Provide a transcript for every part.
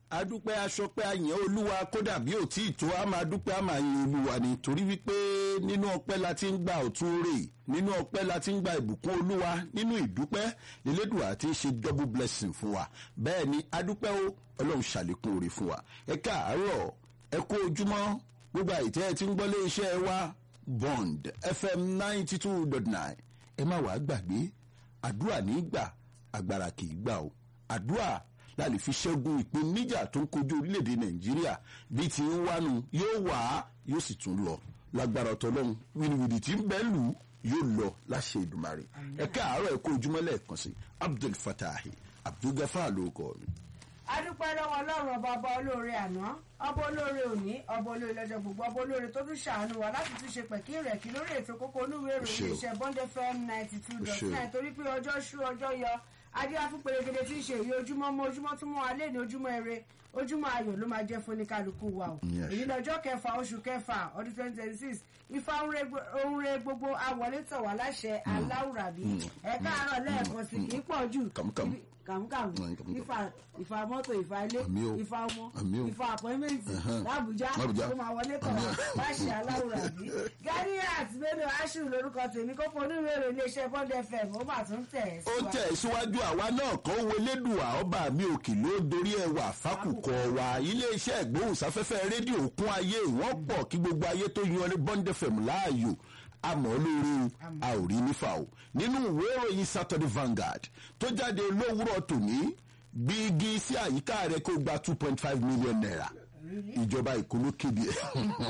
adúpẹ́ aṣọpẹ́ àyàn olúwa kódà bí ò tí ì tó a máa dúpẹ́ a máa yin olúwa ni torí wípé nínú ọpẹ́ la ti ń gba ọ̀tún rè nínú ọpẹ́ la ti ń gba ìbùkún olúwa nínú ìdúpẹ́ elédùà ti ń ṣe double blessing fún wa bẹ́ẹ̀ ni adúpẹ́ o ọlọ́run ṣàlékún oore fún wa ẹ káàárọ̀ ẹ kó ojúmọ́ gbogbo àìtẹ́ ẹ ti ń gbọ́ lé iṣẹ́ wa bond fm ninety two dot nine ẹ má wàá gbàgbé àdúrà ní gbà agbára kì í gbà o àdúrà la lè fi ṣẹ́gun ìpèníjà tó ń kojú orílẹ̀-èdè nàìjíríà bí ti ń wánu yóò wá yóò sì tún lọ lágbára ọ̀tọ̀lọ́hún wìnìwìnì tí ń bẹ́ lù ú yóò lọ láṣẹ ìdùmarè ẹ káàárọ̀ ẹ kó ojúmọ́ lẹ́ẹ̀kan sí abdul fatahi abdul gafar ló kọ́ mi. adúpẹ́ lọ́wọ́ ọlọ́run ọba ọba olóore àná ọba olóore òní ọba olóore lọ́jọ́ gbogbo ọba olóore tó tún ṣàánú wa láti tún ṣe pẹ̀kí rẹ̀ kí lórí ètò kókó olúwe ìròyìn iṣẹ́ bond fm ninety two dot nine torí pé ọjọ́ ṣú ọjọ́ yọ adíyá fún pèrègèdè tí ń ṣe èyí ojúmọ́ mọ́ ojúmọ́ tún mọ́ alẹ́ ní ojúmọ́ eré ojúmọ́ ayọ̀ ló máa jẹ́ fún oníkálukú wa o èyí lọ́jọ́ kẹfà oṣù kẹfà ọdún twenty twenty six ifá ohun re gbogbo awọlé tọ̀ wá láṣẹ aláwùrábí ẹ̀ka àárọ̀ lẹ́ẹ̀kan sí kì í pọ̀ jù kàmúkàmú ifá ifá mọ́tò ifá ilé ifá ọmọ ifá àpọ́nmẹ́ǹtì làbújá tó máa wọlé tọ̀ wá láṣẹ aláwùrábí ganiat bello ashu lórúkọ tèmi kókó onírúurú iléeṣẹ́ bond fm ó mà tún tẹ̀ ó tẹ̀ síwájú àwa náà kọ́ wo lédùá ọba mi òkè ló dorí ẹwà fákùkọ wa iléeṣẹ́ ìgbóhùnsáfẹ́fẹ́ rédíò kún ayé wọ́n pọ̀ kí gbogbo ayé tó yan ní bond fm láàyò àmọ́ lórí a ò rí nífà o nínú ìwé ìròyìn saturday vanguard tó jáde lówùrọ̀ tòní gbígi sí àyíká rẹ kó gba two point five million naira ìjọba ìkóló kéde ẹ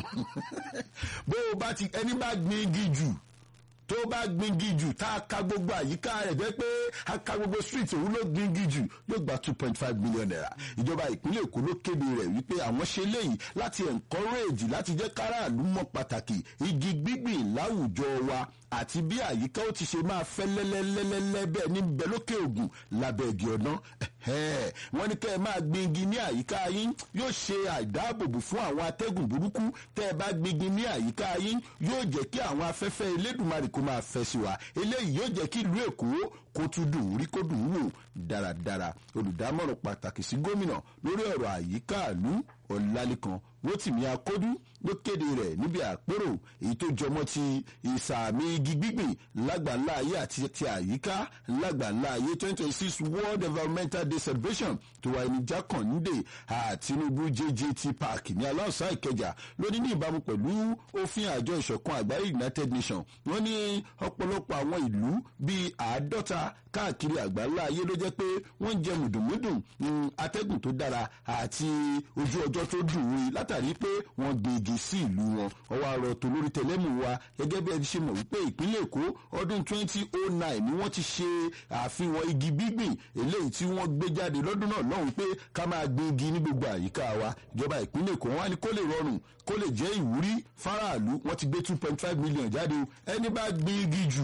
bó o bá ti ẹni bá gbin igi jù tó bá gbingi jù tá a ka gbogbo àyíká rẹ̀ jẹ́ pé a ka gbogbo street òun ló gbingi jù yóò gba two point five million naira ìjọba ìpínlẹ̀ èkó ló kéde rẹ̀ wípé àwọn ṣe léyìí láti encourage láti jẹ́ káràlú mọ̀ pàtàkì igi gbígbìn láwùjọ wa àti bí àyíká ó ti ṣe máa fẹ́ lẹ́lẹ́lẹ́lẹ́ bẹ́ẹ̀ ní bẹ́ẹ̀ lókè ògùn lábẹ́ igi ọ̀nà wọ́n ní kẹ́ ẹ máa gbin igi ní àyíká yín yóò ṣe àìdáàbòbò fún àwọn atẹ́gùn burúkú tẹ́ ẹ bá gbin igi ní àyíká yín yóò jẹ́ kí àwọn afẹ́fẹ́ elédùnmarè kó máa fẹ́ sí wa eléyìí yóò jẹ́ kí ìlú èkó kó tún dùn rí kó dùn wò dáradára olùdámọ̀ràn pàtàkì sí gómìnà lórí ọ̀rọ̀ àyíká ìlú ọ̀làlẹ́kan rotimi akódú ló kéde rẹ̀ níbi àpérò èyí tó jọmọ́ ti ìsàmì igi gbígbìn lágbàńlá ayé àti ti àyíká lágbàńlá ayé twenty twenty six world environmental day celebration tó wáyé ní jákàndé àtinúbù jjt park ní aláùsá ìkẹjà lónìí ní ìbámu pẹ̀lú òfin àjọ ìṣọ̀kan àgbáyé united nations wọ́n ní ọ̀pọ̀lọpọ̀ àwọn ìlú bíi àádọ́ta káàkiri àgbáńlá ayé ló jẹ́ pé wọ́n jẹ mùdùmùdùn atẹ́gùn tó dára àti ojú ọjọ́ tó dùn rí látàrí pé wọ́n gbé igi sí ìlú wọn ọwọ́ àrọ̀ tó lórí tẹlẹ́mù wa gẹ́gẹ́ bí ẹ ti ṣe mọ̀ wípé ìpínlẹ̀ èkó ọdún 2009 ni wọ́n ti ṣe àfihàn igi gbígbìn eléyìí tí wọ́n gbé jáde lọ́dún náà lọ́hùn pé ká máa gbé igi ní gbogbo àyíká wa ìjọba ìpínlẹ̀ èkó wọn á ní kó lè rọrùn kó lè jẹ́ ìwúrí fáráàlú wọ́n ti gbé 2.5 million jáde ẹni bá gbé igi jù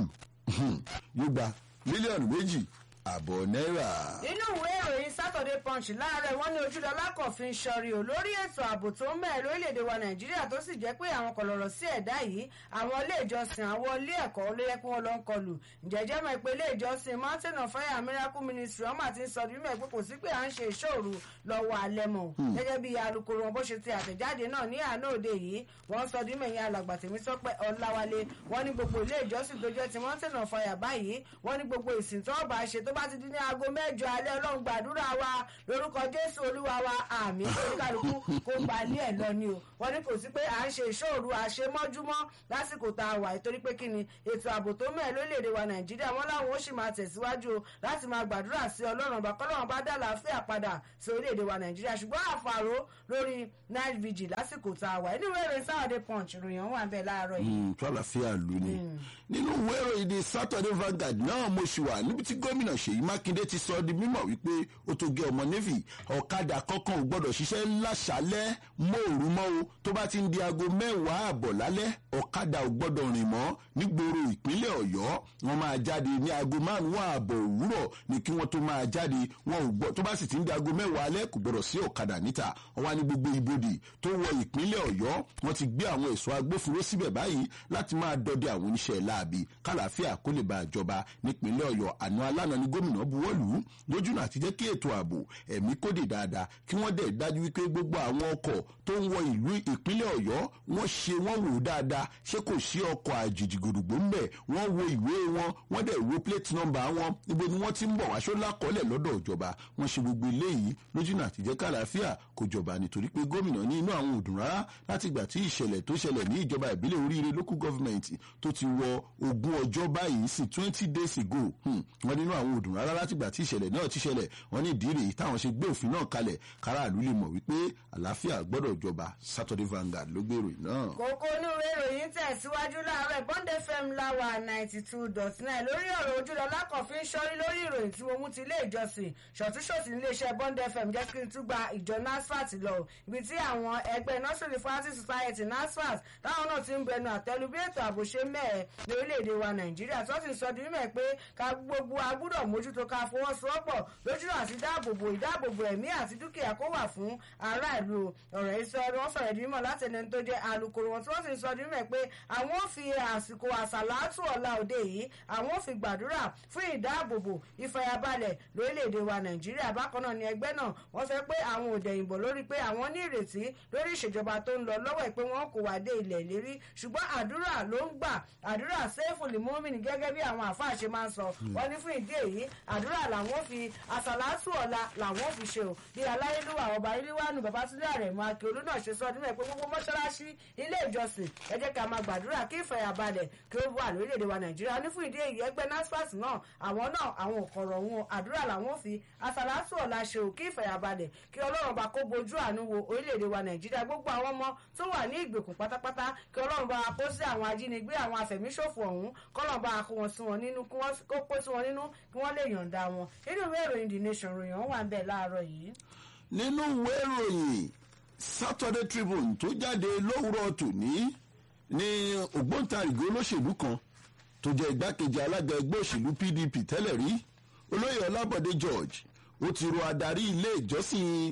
yóò gba mílíọ̀nù méjì àbọ̀ náírà. nínú ìwé ìròyìn saturday punch láàárọ̀ wọ́n ní ojúlọ́lá kọ̀fin sọ̀rí o lórí ètò ààbò tó ń mẹ́ẹ̀ lórílẹ̀‐èdè wa nàìjíríà tó sì jẹ́ pé àwọn kọ̀lọ̀rọ̀ sí ẹ̀dá yìí àwọn ilé ìjọsìn àwọn ilé ẹ̀kọ́ ló yẹ kí wọ́n lọ ń kọlù ǹjẹ́jẹ́ mọ̀ pé ilé ìjọsìn mountain of fire miracle ministry ọmọ àti ń sọ bí mẹ́ pé kò sí pé à ń ṣe ìṣòro lọ́wọ́ alẹ́ mọ̀ gẹ́gẹ́ bí alukoro wọn bó ṣe ti àtẹ̀jáde náà ní àná òde yìí wọ́n sọ bí mẹ́yìn alàgbà tèmi sọpẹ́ ọláwálé wọ́n ní gbogbo ilé ìjọsìn tó jẹ́ ti mountain of fire báyìí wọ́n ní gbogbo ìsìn tó bá ṣe tó bá ti di ní aago mẹ́jọ alẹ́ ọlọ́run gbàdúrà wa lórúkọ jésù olúwa wa àmì oníkàlùkù kó gba ilé ẹ̀ lọ ni o wọ́n ní kò sí pé à ń ṣe ìṣòro àṣemọ́júmọ́ lásìkò tá a wà nítorí pé kí ni ètò ààbò tó mẹ́ẹ̀ lórílẹ̀‐èdè wa nàìjíríà wọ́n láwọn ó sì máa tẹ̀síwájú o láti máa gbàdúrà sí ọlọ́run ọba kọ́lọ́run bá dá làáfíà padà sí orílẹ̀‐èdè wa nàìjíríà ṣùgbọ́n àfàrò lórí night vigil lásìkò tá a wà nínú ìwé ìròyìn sáwọ́dẹ punch ìròyìn wà bẹ́ẹ̀ láàárọ̀ yìí. tó àlàáfíà lù ní nínú ìwé ìròyìn the saturday vanguard náà mo ṣì wà níbi tí gómìnà ṣèyí mákindé ti sọ di mímọ̀ wípé ó tó gé ọmọ navy ọ̀kadà kankan ò gbọ́dọ̀ ṣiṣẹ́ láṣálẹ́ mọ́òrú mọ́ o tó bá ti ń di aago mẹ́wàá àbọ̀ lálẹ́ ọ̀kadà ò gbọ́dọ̀ rìn mọ́ nígboro ìpínlẹ̀ ọ̀yọ́ wọn máa jáde ní aago márùn-ún ààbọ̀ òwúrọ̀ ni kí wọ́n tó máa jáde wọn ò gbọ́ tó bá sì ti ń di aago mẹ́wàá alẹ́ kò gbọ́dọ̀ sí ọ̀kadà níta wọn wá ní gbogbo ibodè tó wọ ìpínlẹ̀ ọ̀yọ́ wọn ti gbé àwọn ẹ̀ṣọ́ agbófinró síbẹ̀ báyìí láti máa dọdẹ àwọn oníṣẹ́ láabi kálàáfíà kó lè bá ìjọba nípínlẹ̀ ọ̀yọ́ àná alánà ni gómìnà buwọ́lù lójúnà àti jẹ́ kí ètò ààbò ẹ̀mí kódì dáadáa kí wọ́n dẹ̀ dájú wípé gbogbo àwọn ọkọ̀ tó ń wọ ìlú ìpínlẹ̀ ọ̀yọ́ wọ́n ṣe wọ́n wò dáadáa ṣé kò sí ọkọ̀ àjèjì gbòdògbò ńbẹ̀ wọ́n wo ìwé wọn wọ́n dẹ̀ wo plate number wọn ibo ni wọ́n ti ń bọ̀ wá ṣọ́lá kọ́lẹ̀ lọ́dọ̀ ìjọba wọ́n ṣe gbogbo eléyìí lójúnà àtijẹ́ kàlàáfíà kò jọba nítorí pé gómìnà ní inú àwọn òdùn rárá láti ìgbà tí ìṣẹ̀lẹ̀ tó ṣẹlẹ̀ ní ìjọba ìbílẹ̀ oríire local government tó ti wọ ogún ọjọ́ báyìí sí twenty days ago wọ́n nínú àwọn òdùn rárá láti ìgbà tí ìṣẹ̀lẹ̀ náà ti ṣẹlẹ̀ wọ́n ní ìdí rèé táwọn ṣe gbé òfin náà kalẹ̀ káràlú lè mọ̀ wípé àlàáfíà gbọ́dọ̀ jọba Saturday Vanguard ló gbé ìròyìn náà. kókó inú ìwé ìròyìn tẹ̀síwájú láàárọ̀ bond fm láwa ninety two dot nine lórí ọ̀rọ̀ ojúlọ́lá kan fi ń ṣọ́rí lórí ìròyìn tí mo mú ti ilé ìjọsìn ṣọ̀túnṣọ̀tì níléeṣẹ́ bond fm jẹ́ kí n tún gba ìjọ nasfat lọ ibi tí àwọn ẹgbẹ́ nursery fancy society nasfat táwọn náà ti ń bẹnu àtẹ́lu bí ètò ààbò ṣe mẹ́ẹ̀ ní orílẹ̀-èdè wa nàìjíríà tó ti sọ di mímọ̀ pé ká gbogbo agbúdọ̀ mójútó ká fọwọ́sowọ́pọ̀ lójú àti dáàbòbò ìdáàbòbò ẹ̀mí àti dúkìá kó wà fún aráàlú ọ̀rọ̀ ìsọ wọn sọ̀rọ̀ di mímọ̀ láti ẹni tó jẹ́ alukoro wọn tí wọ́n sì sọ di mímọ̀ pé àwọn ò fi àsìkò àsàlátù ọ̀la òde yìí àwọn ò fi gbàdúrà fún ìdáàbòbò ìfàyàbalẹ̀ lórílẹ̀‐èdè wa nàìjíríà bákan náà ni ẹgbẹ́ náà wọ́n sọ pé àwọn ò dẹ̀yìnbọ̀ lórí pé àwọn ní ìrètí lórí ìṣèjọba tó ń lọ lọ́wọ́ pé wọ́n kò wá dé ilẹ̀ lérí ṣùgbọ́n àdúrà ló ń gbà àdúrà sẹ́fù lìmọ́mìnì gẹ́gẹ́ bí àwọn àfáà ṣe máa ń sọ wọ́n ní fún ìdí èyí àdúrà làwọn fi àsàlátù ọ̀la làwọn fi ṣe o bí aláyélúwà ọba iléwánu babatunde àrẹ̀mọ akíolú náà ṣe sọ nímọ̀ pé gbogbo mọ́ṣáláṣí ilé ìjọsìn ẹ jẹ́ ká máa gbàdúrà kí ìfẹ̀yàbalẹ̀ kí ó wà lórílẹ̀‐èdè wa nàìjíríà ní fún ìdí èyí ẹgbẹ́ nasfat náà àwọn náà àwọn òkọ̀rọ̀ wọn àdúrà làwọn fi àsàlátù ọ̀la ṣe ò kí ìfẹ̀yàbalẹ̀ kí ọlọ́run bá kó bojú àánú wo orílẹ̀‐èdè wa nàìjíríà gbogbo àwọn ọmọ tó wà ní ìgbèkùn pátápátá kí ọlọ́run bá kó sí àwọn ajínigbé àwọn afẹ̀míṣòfò ọ̀hún kọ́lọ́run bá kó wọn sí wọn nínú kó kó sí wọn nínú kí wọ́n lè yọ̀ǹda wọn nínú ìwé ìròyìn the nation ròyìn wọn wà ń bẹ̀ láàárọ̀ yìí. nínú ìwé ìròyìn Saturday Tribune tó jáde lówùrọ̀ tòní ní ògbóǹtarìgì olóṣèlú kan tó jẹ́ igbákejì alága ẹgbẹ́ òṣèlú PDP tẹ́lẹ̀ rí olóyè Ọlábọ̀dé George ó ti rọ adarí ilé ìjọsìn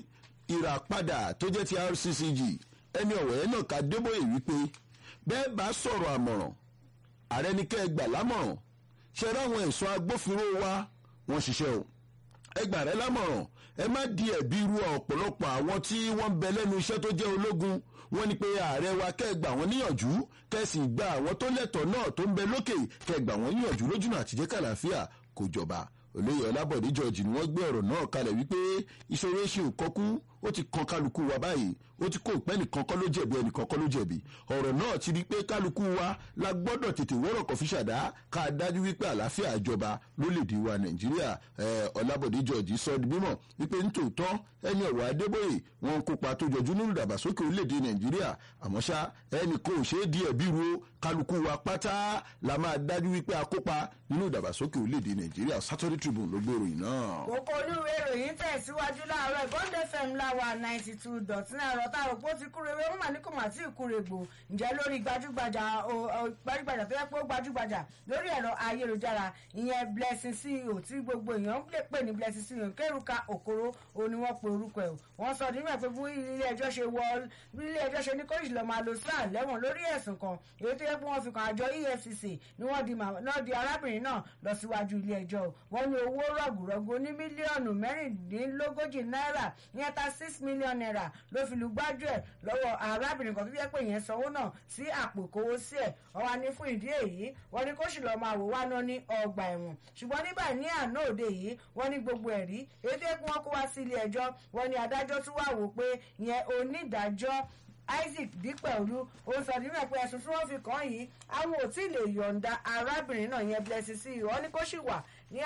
ìràpadà tó jẹ́ ti RCCG ẹni ọ̀wọ̀ ẹ̀ náà ká débòye wípé bẹ́ẹ̀ bá sọ̀rọ̀ àmọ̀ràn ààrẹ ní kẹ́ ẹ gbà lámọ̀ràn ṣe ráwọn ẹ̀ṣọ́ agbófinró wa wọ́n ṣiṣẹ́ o ẹ gbà rẹ lámọ̀ràn ẹ má di ẹ̀bi ru ọ̀pọ̀lọpọ̀ àwọn tí wọ́n bẹ lẹ́nu iṣẹ́ tó jẹ́ ológun wọ́n ní pé ààrẹ wa kẹ́ ẹ gbà wọ́n níyànjú kẹ́ ẹ sì gba àwọn tó lẹ́tọ̀ọ́ náà tó ń bẹ lókè kẹ́ ẹ gbà wọ́n níyànjú lójúnà àtijẹ́ kàlàáfíà kò jọba olóyè ọlábọ̀dé george ni wọ́n gbé ọ̀rọ̀ náà kalẹ̀ wípé ìṣòro ṣe ò kọ́kú ó ti kan kálukú wa báyìí ó ti kó ìpẹ́ nìkan kọ́ ló jẹ̀bi ẹnìkan kọ́ ló jẹ̀bi ọ̀rọ̀ náà ti di pé kálukú wa la gbọ́dọ̀ tètè wọ́rọ̀ kọ́ fi ṣàdá ká dájú wípé àlàáfíà ìjọba lólèdè wa nàìjíríà ọlábọ̀dé george sọ di mímọ̀ wípé nítòótọ́ ẹni ọ̀rọ̀ adébóyè wọn kópa tó jọjú nínú ìdàgbàsókè orílẹ̀-èdè nàìjíríà àmọ́ ṣá ẹnì kò ṣe é di ẹ̀bí ro kálukú wa pátá la máa dájú wípé a kópa nínú ìdàgbàsókè orílẹ̀-èdè nàìjíríà Saturday Tribune ló gbé ìròyìn náà. kókó olúwe ìròyìn tẹ̀síwájú láàárọ̀ ìbọ́ndé fm láwa ninety two dot nine ọ̀rọ̀ tá a rò pé ó ti kúre wé wọ́n mà ní kò mà tí ì kúre gbò ǹjẹ́ lórí gbajúgbajà gbajúgbajà tó yẹ pé ó gbajúgbajà lórí ẹ̀rọ ayélujára ìyẹn blessing ceo tí gbogbo èèyàn lè pè ní blessing ceo kẹrùka òkoro òun ni wọ́n pe orúkọ ẹ̀ wọ́n sọ nínú ẹ̀ pé bí ilé ẹjọ́ ṣe wọ bí ilé ẹjọ́ ṣe ní kóríṣì lọ́ọ́ máa lo sáà lẹ́wọ̀n lórí ẹ̀sùn kan èyí tó yẹ pé wọ́n fi kan àjọ efcc ni wọ́n di náà di arábìnrin náà lọ síwájú ilé ẹjọ́ wọ́n ní owó rọ̀gùrọ̀gù ní mílíọ̀nù mẹ́rìndínlógójì náírà ìyẹn ta six million naira ló fi lu gbájú ẹ̀ lọ́wọ́ arábìnrin kan tó yẹ pé ìyẹn sanwó náà sí àpò ìkówó sí ẹ̀ wọ́n wá ní fún ìdí èyí wọ́n ní kó sì lọ́ọ́ máa wò wá náà ní ọgbà ẹ̀wọ̀n ṣùgbọ́n nígbà ní àná òde yìí wọ́n ní gbogbo ẹ̀rí èyí tó yẹ kí wọ́n kó wá sí ilé ẹjọ́ wọ́n ní adájọ́ tún wá wò pé ìyẹn onídàájọ́ isaac dípẹ̀olú ó sọ nínú ẹ̀pẹ́ ẹ̀sùn tí wọ́n fi kàn yìí àwọn ò tí ì lè yọ̀ǹda arábìnrin náà yẹn blessing sí ìwọ́n ní kó sì wà ní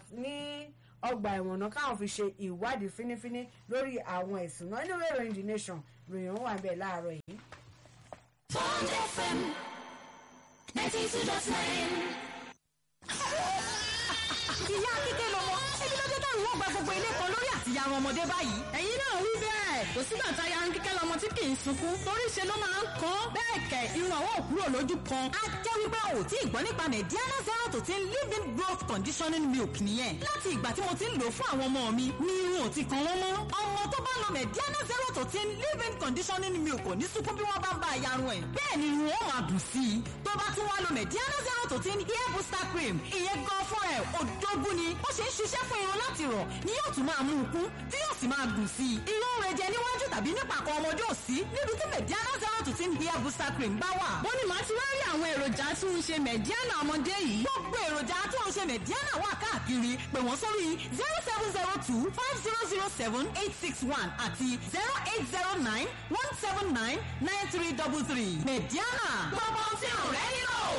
ọgbà ẹ̀wọ̀n náà káwọn fi ṣe ìwádìí fínífíní lórí àwọn ẹ̀sùn náà nínú ìròyìn the nation ròyìn wà bẹ́ẹ̀ láàárọ̀ yìí. Bond FM ninety two dot nine. ìyá kíkẹ́ lọ́mọ ẹbí ló dé dáhùn wọ́n gba gbogbo ilé kan lórí àtìyàrá ọmọdé báyìí. ẹ̀yin náà wí bẹ́ẹ̀ kò sígbà tá a yaran kíkẹ́ lọ́mọ tí kì í sunkún torí ṣe ló máa ń kọ́ bẹ́ẹ̀ kẹ̀ irun àwọn òkúrò lójú kan. a jẹ́ wípé o ò tí ì gbọ́ nípa mediana zero to ten living growth conditioning milk nìyẹn. láti ìgbà tí mo ti ń lò fún àwọn ọmọ mi ni irun ò ti kan wọ́n mọ́. ọmọ tó bá lo mediana zero to ten living conditioning milk kò ní sunkún bí wọ́n bá ń bá a yarun ẹ̀. bẹ́ẹ̀ ni irun ó máa dùn sí i. tó bá tún wá lo mediana zero to ten hair booster cream ìyẹn gan fún ẹ̀ òdógún ni ó ṣe ń ṣiṣẹ́ fún irun láti rọ̀ ni yóò tún máa mú un kún fún tí yóò sì máa gùn sí i. irú rẹ̀ jẹ níwájú tàbí nípàkọ́ ọmọdé òsì níbi tí mediana zero to ten hair booster cream bá wà. bó ni màá ti wá rí àwọn èròjà tí ń ṣe mediana ọmọdé yìí. gbogbo èròjà tó ń ṣe mediana wà káàkiri pè wọ́n sórí zero seven zero two five zero zero seven eight six one àti zero eight zero nine one seven nine nine three double three mediana. gbogbo ohun tí ò rẹ́ nílò